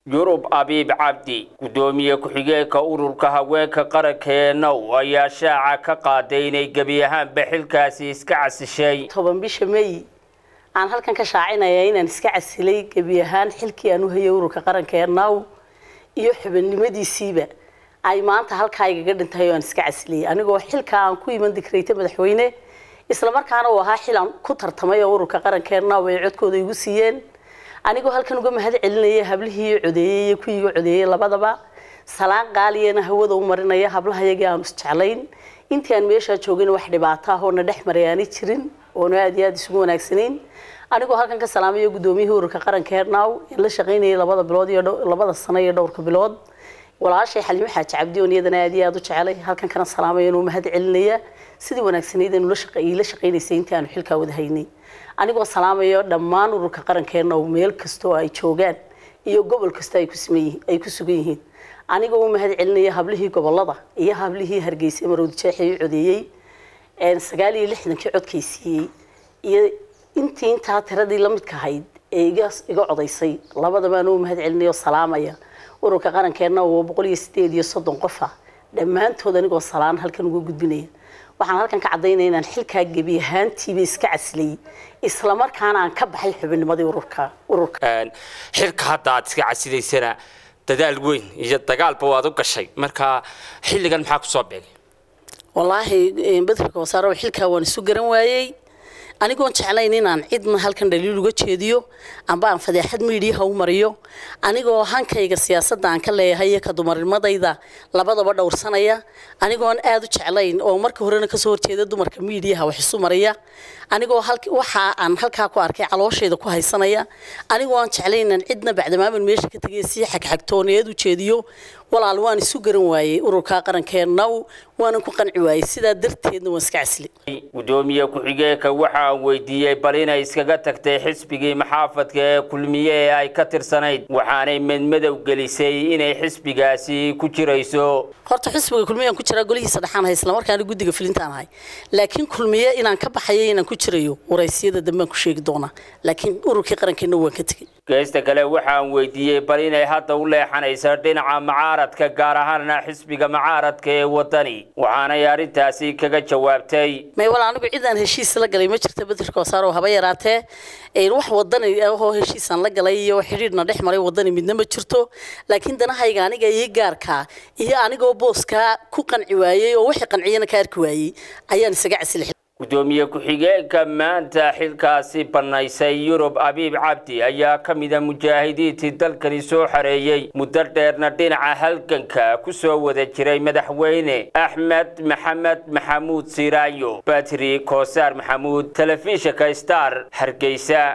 yurub abiib cabdi guddoomiye ku-xigeenka ururka haweenka qaranka ee now ayaa shaaca ka qaaday inay gebi ahaanba xilkaasi iska casishay toban bisha may aan halkan ka shaacinaya inaan iska casilay gebi ahaan xilkii aan u hayay ururka qaranka ee now iyo xubinimadiisiiba ay maanta halkaa igaga dhintahay oo aan iska casiliyay anigoo xilkaa aan ku iman dikrayta madaxweyne islamarkaana uu ahaa xil aan ku tartamay oo ururka qaranka ee now ay codkooda igu siiyeen anigoo halkan uga mahad celinaya hablihii codeeyey iyo kuwiiga codeeyey labadaba salaan qaaliyana hawada u marinaya hablahayagii aanu isjeclayn intii aan meeshaa joogin wax dhibaato ah oo na dhex maray aanay jirin oona aad iyo aada isugu wanaagsanayn anigoo halkan ka salaamayo guddoomiyihii ururka qaranka hernow in la shaqaynayay labada bilood iyo labada sano iyo dhowrka bilood walaashay xalimo xaaji cabdi oon iyadana aad iyo aada u jecelay halkan kana salaamayo inuu mahad celinaya sidii wanaagsanayd inu la shaqaynaysay intii aanu xilkaa wada haynay anigoo salaamayo dhammaan ururka qarankeena oo meel kastoo ay joogaan iyo gobol kasta ay ay ku sugan yihiin anigoo u mahad celinaya hablihii gobolada iyo hablihii hargeysa marowdi jeexii codeeyey sagaal iyo lixdankii codkay siiyey iyo intii intaa tiradii la midka ahayd ee iga iga codaysay labadabaan u mahad celinaya oo salaamaya ururka qarankeena oo boqol iyo sideed iyo soddon qof ah dhammaantood anigoo salaan halkan uga gudbinaya waxaan halkan ka caddaynaya inaan xilkaa gebi ahaantiiba iska caslayay islamarkaana aan ka baxay xubinnimadii ururka ururka xilka hadda aad iska casilaysana dadaal weyn iyo dagaalba waad u gashay marka xilligan maxaa kusoo beegay wallaahi bedrka wasaaro xilkaa waan isu garan waayey anigoon jeclayn inaan cidna halkan dhaliil uga jeediyo amba aan fadeexad miidiyaha u mariyo anigoo hankayga siyaasadda aan ka leeyahay iyo ka dumarnimadayda labadaba dhowrsanaya anigoon aada u jeclayn oo marka horena kasoo horjeeda dumarka miidiyaha wax isu mariya anigoo waxa aan halkaa ku arkay calooshayda ku haysanaya anigoo aan jeclayn inaan cidna bacdamaaman meesha ka tegay sii xagxagtooneed u jeediyo walaal waan isu garan waayey ururka qarankee now waanan ku qanci waayey sidaa darteedna waan iska casli guddoomiye ku-xigeenka waxa aan weydiiyey bal inay iskaga tagtay xisbigii maxaafadka ee kulmiye ee ay ka tirsanayd waxaanay madmadow gelisay inay xisbigaasi ku jirayso horta xisbiga kulmiyaan ku jiraa golihiisa dhexaan hay islamarkaana guddiga filintaan ahay laakiin kulmiye inaan ka baxayo inaan ku jirayo waraysiyada dambaan ku sheegi doonaa laakiin ururkii qarankeena waan ka tegey geesta kale waxaan weydiiyey bal inay hadda u leexanayso dhinaca macaaradka gaar ahaana xisbiga macaaradka ee wadani waxaanay arrintaasi kaga jawaabtay may wal anigu cidaan heshiis la galay ma jirta bedelka wasaaro haba yaraatee wax wadani ahoo heshiisaan la galay iyo xidhiidhna dhex maray wadani midna ma jirto laakiin danahayga aniga iyo gaarkaa iyo anigoo booskaa ku qanci waayey oo wixii qanciyana ka arki waayey ayaan isaga casilay guddoomiye ku-xigeenka maanta xilkaasi bannaysay yurub abiib cabdi ayaa ka mida mujaahidiintii dalkani soo xareeyey muddo dheerna dhinaca halganka ku soo wada jiray madaxweyne axmed maxamed maxamuud siraayo batri koosaar maxamuud telefishinka star hargeysa